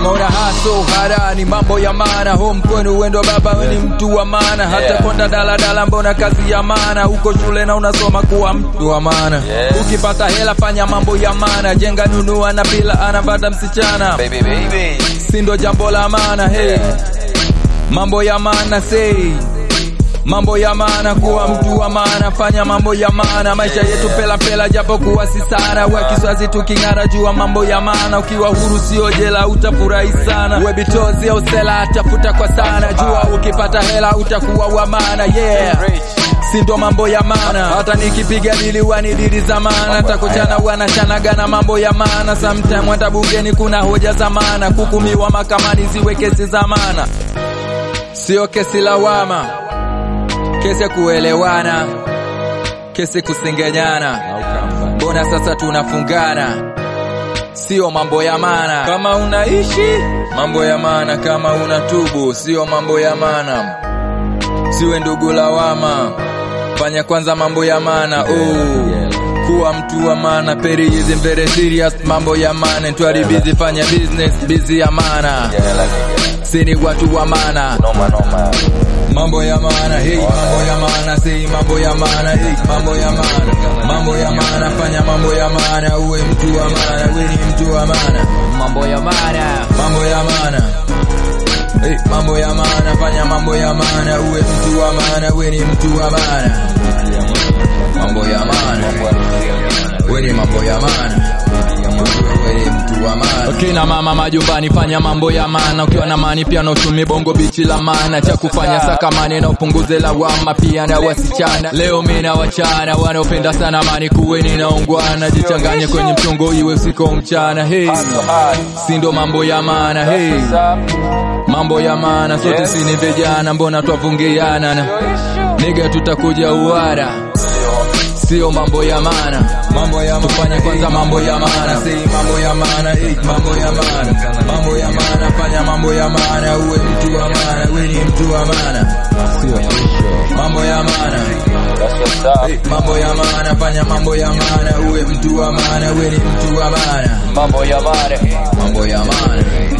kama una haso hara ni mambo ya maana home kwenu wendo baba we ni mtu wa maana hata Yeah. konda daladala mbona kazi ya maana uko shule na unasoma kuwa mtu wa maana Yes. ukipata hela fanya mambo ya maana jenga nunua na pila anapata msichana Baby, baby. si ndo jambo la maana hey. mambo ya maana sei mambo ya maana kuwa mtu wa maana fanya mambo ya maana maisha yetu pela pela japo kuwa si sana we kiswazi tuking'ara jua mambo ya maana ukiwa huru sio jela utafurahi sana we bitozi au sela tafuta kwa sana jua ukipata hela utakuwa wa maana yeah Rich. si ndo mambo ya maana hata nikipiga dili wani dili za maana takuchana wanachanagana mambo ya maana sometime hata bungeni kuna hoja za maana kukumiwa makamani ziwe kesi za maana sio kesi lawama kesi ya kuelewana kesi kusengenyana mbona sasa tunafungana sio mambo ya maana kama unaishi mambo ya maana kama unatubu sio mambo ya maana siwe ndugu lawama fanya kwanza mambo ya maana oh. kuwa mtu wa maana peri is very serious mambo ya maana twari busy fanya business busy ya maana Yeah, like, sini watu wa maana noma, noma. mambo ya maana hey, mambo ya maana si mambo ya maana hey, mambo ya maana mambo ya maana fanya mambo ya maana uwe mtu wa maana uwe ni mtu wa maana mambo ya maana mambo ya maana hey, mambo ya maana fanya mambo ya maana uwe mtu wa maana uwe ni mtu wa maana mambo ya maana uwe ni mambo ya maana uwe ni mtu wa maana kina mama majumbani fanya mambo ya maana ukiwa na mani pia na uchumi bongo bichi la maana cha kufanya sakamani na upunguze lawama pia na wasichana leo mina wachana wanaopenda sana mani kuweni na ungwana jichanganye kwenye mchongo iwe usiku au mchana hey. si ndo mambo ya maana hey. mambo ya maana sote Yes. si ni vijana mbona twavungiana na niga tutakuja uara sio mambo ya maana mambo ya tufanye kwanza mambo ya maana si mambo ya maana eh, mambo ya maana mambo ya maana fanya mambo ya maana uwe mtu wa maana uwe ni mtu wa maana sio mambo ya maana That's what's up. eh, mambo ya maana fanya mambo ya maana uwe mtu wa maana uwe ni mtu wa maana Mambo ya maana. mambo ya maana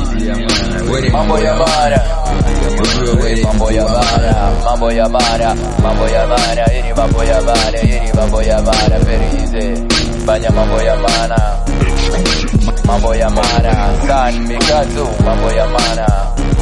uwe ni Mambo ya maana. Ujue uwe ni Mambo ya maana. Mambo ya maana. Mambo ya maana. Hii ni mambo ya maana. Hii ni mambo ya maana. Very easy. Fanya mambo ya maana. Mambo ya maana. San Mikatu. Mambo ya maana.